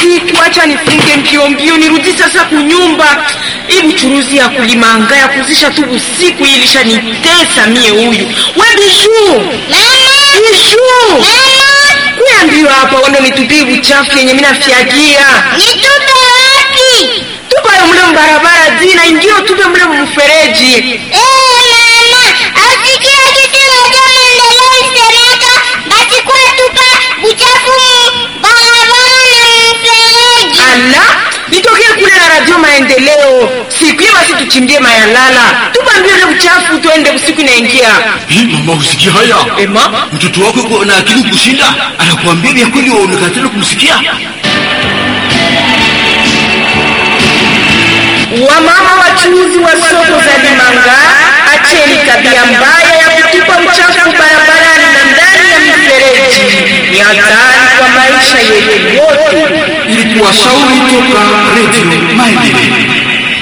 usiku, acha nifunge mbio mbio nirudi sasa kunyumba. Hii buchuruzi ya kulimanga ya kuzisha tu usiku hii ilishanitesa mie. Huyu we Bijuu, Bijuu, kuya mbio hapa, wende nitupie buchafu yenye mina fyagia Nitupe wapi? tupayo mule mbarabara zina ingio tupe mule mfereji. Eh, mama, asikia kitu moja maendeleo isemeka basi kwa tupa buchafu mu barabara na mfereji. Ala, nitokee kule na radio maendeleo siku hiyo, basi tuchimbie mayalala, tupa mbio ile uchafu, tuende usiku inaingia. Hii mama, usikia haya? Ema, Mtoto wako yuko na akili kushinda, anakuambia vya kweli, waonekana tena kumsikia. wamama wachuuzi wa soko za Limanga, acheni tabia mbaya ya kutupa uchafu barabarani na ndani ya mifereji. Ni hatari kwa maisha yetu yote. Ili kuwashauri toka